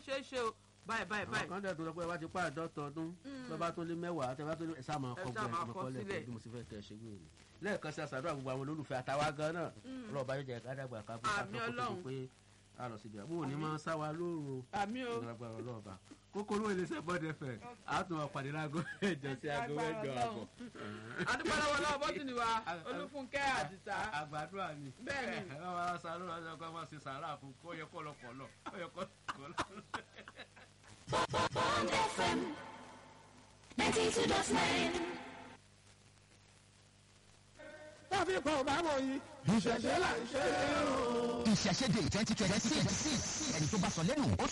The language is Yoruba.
ṣeé ṣe o báyìí báyìí àwọn báyìí kan dẹ̀ tó lọ pé wá ti pa àdọ́tọ̀ ọdún lọ́ba tó lé mẹ́wàá tẹ́ bá tó lé ẹ̀sà máa Ẹ kọ́ ṣáà gbẹ́ máa kọ ọmọkọ́lẹ̀ sílẹ̀. bí mo sì fẹ́ tẹ̀ ṣe gbé ni lẹ́ẹ̀kan sí àṣàdúrà gbogbo àwọn olólùfẹ́ àtàwa gan náà ọlọ́ọ̀bá yóò jẹ́ ká dàgbà ká bó ká Àmín tó kó tó di Ọlọ́run. pé a lọ síbi àbúrò ní máa ń sáwa lóru àmì o ìgbàgbọ́ ọlọ́ọ̀bá kókóró iléeṣẹ́ bọ́dẹ fẹ̀ àtún ọ̀pàdé láago ẹ̀jọ sí aago mẹ́jọ àbọ̀. adúpẹ́ lọ́wọ́ lọ́wọ́ bọ́tìnì wa olúfúnkẹ́ àdìsá àgbàdúrà ni Bẹ́ẹ̀ ni. ẹ máa sa ló lọ́jọ́ kan máa ṣe sàárà fún kó yẹ kó lọ pọ̀ lọ kó yẹ kó lọ lọ. Bond FM 92.9. láfi kọ̀ bá wọ̀ yìí ìṣẹ̀ṣẹ̀ là ń ṣe é o. ìṣẹ̀ṣẹ̀dẹ̀ twenty twenty six ẹni tó bá sọ lẹ́nu ó